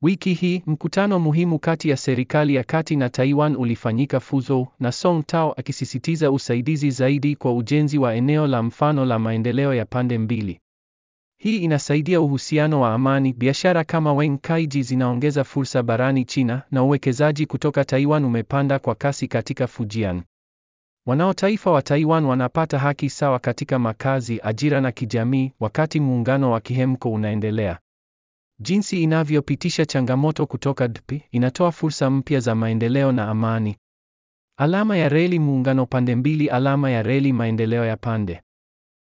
Wiki hii mkutano muhimu kati ya serikali ya kati na Taiwan ulifanyika Fuzhou, na Song Tao akisisitiza usaidizi zaidi kwa ujenzi wa eneo la mfano la maendeleo ya pande mbili. Hii inasaidia uhusiano wa amani, biashara kama Weng Kaiji zinaongeza fursa barani China, na uwekezaji kutoka Taiwan umepanda kwa kasi katika Fujian. Wanaotaifa wa Taiwan wanapata haki sawa katika makazi, ajira na kijamii, wakati muungano wa kihemko unaendelea. Jinsi inavyopitisha changamoto kutoka DP inatoa fursa mpya za maendeleo na amani. Alama ya reli muungano pande mbili, alama ya reli maendeleo ya pande